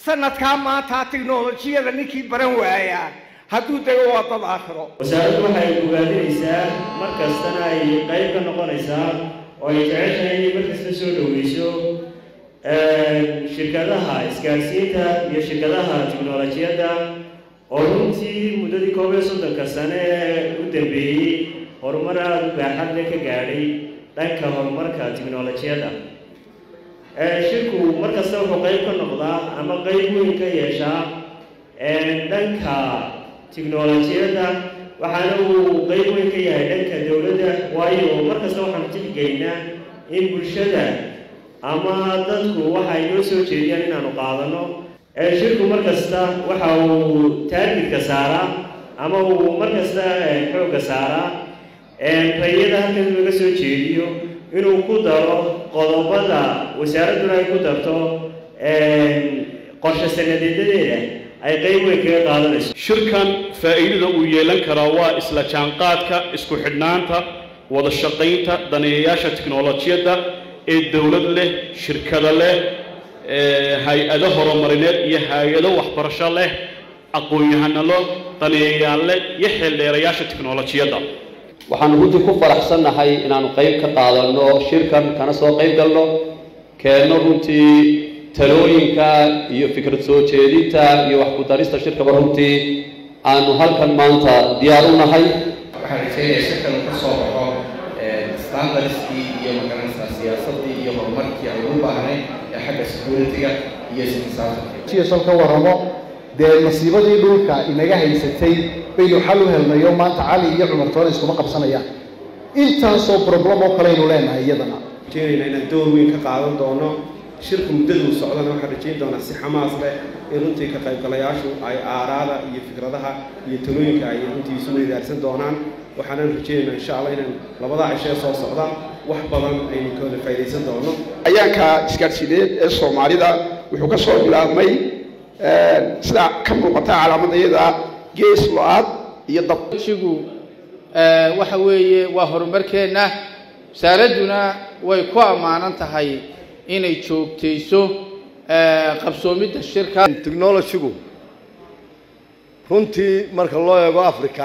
sanadkaa maanta tiknolojiyada ninkii baran waaya hadduu dego waa dad aakhiro wasaaraddu waxay ogaadinaysaa mar kastana ay qayb ka noqonaysaa oo ay jeceshahay inay markasta soo dhoweyso shirkadaha isgaarsiinta iyo shirkadaha tiknolojiyadda oo runtii muddadii koob iyo soddonka sane ee u dambeeyey horumar aada u baaxad leh ka gaadhay dhanka horumarka tiknolojiyadda shirku mar kasta wuxuu qayb ka noqdaa ama qayb weyn ka yeeshaa dhanka tiknolojiyadda waxaana uu qayb weyn ka yahay dhanka dowladda waayo mar kasta waxaanu tixgeynaa in bulshada ama dadku waxay noo soo jeediyaan inaanu qaadano shirku mar kasta waxa uu taargidka saaraa ama uu mar kasta xoogga saaraa rayada halkan laga soo jeediyo inuu ku daro qodobada wasaaradduna ay ku darto qorshe sanadeedadeeda ay qayb weyn kaga qaadanayso shirkan faa'iidada uu yeelan karaa waa isla jaanqaadka isku xidhnaanta wada shaqaynta daneeyayaasha tiknolojiyadda ee dowlad leh shirkado leh hay-ado horumarineed iyo hay-ado waxbarasho leh aqoon-yahanalo daneeyayaal leh iyo xeeldheerayaasha tiknolojiyadda waxaanu runtii ku faraxsannahay inaanu qayb ka qaadanno shirkan kana soo qayb galno keenno runtii talooyinka iyo fikrad soo jeedinta iyo wax ku darista shirkaba runtii aanu halkan maanta diyaar u nahay waxaan rajaynayaa shirkan uu ka soo baxo standardskii iyo magaranaysaa siyaasaddii iyo horumarkii aan ugu baahnay ee xagga security-ga iyo siyaasal ka warramo dee masiibadii dhulka inaga haysatay baynu xal u helnayo maanta cali iyo cumar toona iskuma qabsanayaan intaasoo problem oo kale aynu leenahay iyadana rajaynayna inaan door weyn ka qaadan doono shirka muddaduu socdana waxaan rajayn doonaa si xamaas leh in runtii ka qaybgalayaashu ay aaraada iyo fikradaha iyo talooyinka ay runtii isu weydaarsan doonaan waxaanan rajaynaynaa insha allah inaan labadaa cishee soo socda wax badan aynu ka wada faa'idaysan doono ayaanka isgaadhsiineed ee soomaalida wuxuu ka soo bilaabmay sida ka muuqata calaamadayada gees lo-aad iyo dabshigu waxa weeye waa horumarkeenna wasaaradduna way ku ammaanan tahay inay joogtayso qabsoomidda shirka technologygu runtii marka loo eego africa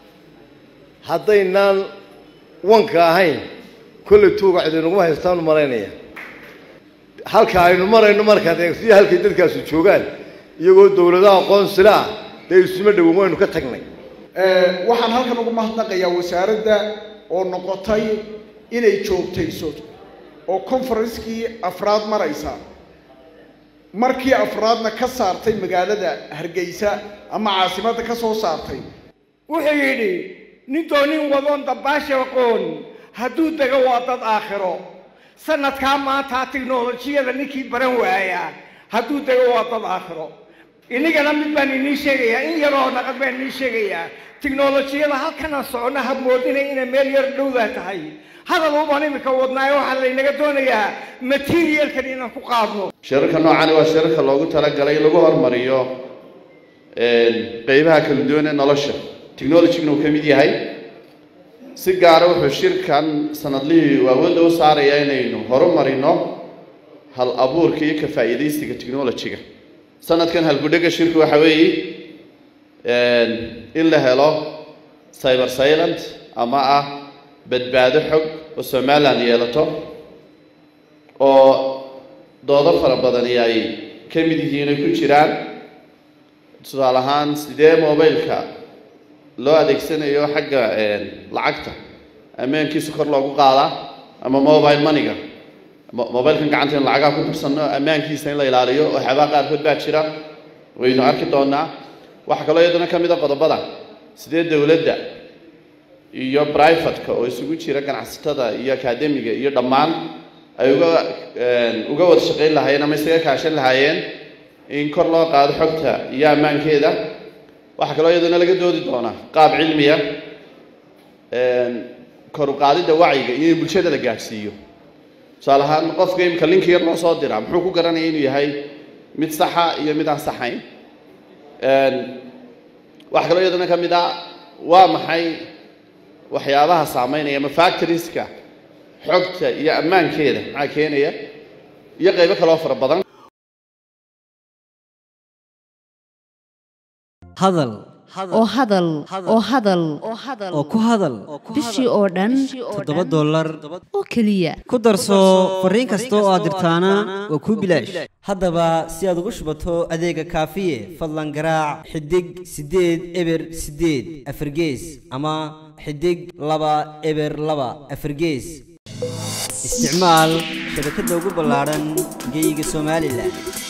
haddaynaan wanka ahayn kolley tuuga cidinaguma haystaanu malaynaya halka aynu marayno markaad eegsiyo halkay dadkaasu joogaan iyagoo dowladaha aqoonsila ah dee isuma dhowan waynu ka tagnay waxaan halkan ugu mahadnaqayaa wasaaradda oo noqotay inay joogtayso oo conferencekii afraad maraysa markii afraadna ka saartay magaalada hargeysa ama caasimadda ka soo saartay wuxuu yidhi nin doonin wadoon dabbaasha aqoon hadduu dego waa dad aakhiro sanadkaa maanta tiknolojiyada ninkii baran waaya hadduu dego waa dad aakhiro inigana mid baan inii sheegayaa in yaroo naqad baan inii sheegayaa tiknolojiyada halkanaan socono ha moodinay inay meel yar dhowdaa tahay hadal ubaan iminka wadnaayo waxaa laynaga doonayaa materialkan inaan ku qaadno shirarka noocani waa shirarka loogu talagalay in lagu hormariyo qeybaha kala duwan ee nolosha technologyguna uu ka mid yahay si gaara wuxuu shirkan sanadlihii awoodda u saaraya inaynu horumarino hal abuurka iyo ka faa'iidaysiga technologyga sanadkan halgudhega shirku waxa weeye in la helo cyber silent ama ah badbaado xog oo somaliland yeelato oo doodo fara badani ay ka mid yihiin ay ku jiraan tusaale ahaan sidee mobileka loo adeegsanayo xagga lacagta ammaankiisa kor loogu qaadaa ama mobile moneyga mobilkan gacanta in lacagaha ku dirsanno ammaankiisa in la ilaaliyo waxyaabaa qaarkood baa jira waynu arki doonaa waxaa kaloo iyadana ka mid a qodobada sidee dowladda iyo brivatka oo isugu jira ganacsatada iyo akademiga iyo dhammaan ay uga uga wada shaqayn lahaayeen ama isaga kaashan lahaayeen in kor loo qaado xogta iyo ammaankeeda waxaa kaloo iyadana laga doodi doonaa qaab cilmiya kor u qaadidda wacyiga iyo in bulshada la gaadhsiiyo tusaale ahaan qofka imika linki yar loo soo diraa muxuu ku garanaya inuu yahay mid saxa iyo mid aan saxayn waxaa kaloo iyadana ka mid ah waa maxay waxyaabaha saameynaya ama factorieska xogta iyo ammaankeeda maxaa keenaya iyo qaybo kaloo fara badan hadal oo hadal oo hadal oo ku hadal bishii oo dhan toddoba dollar oo keliya ku darso fariin kasta oo aad dirtaana waa kuu bilaash haddaba si aad ugu shubato adeega kaafiye fadlan garaac xidig siddeed eber siddeed afargees ama xidig laba eber laba afargees isticmaal shabakadda ugu ballaadhan geyga somalilan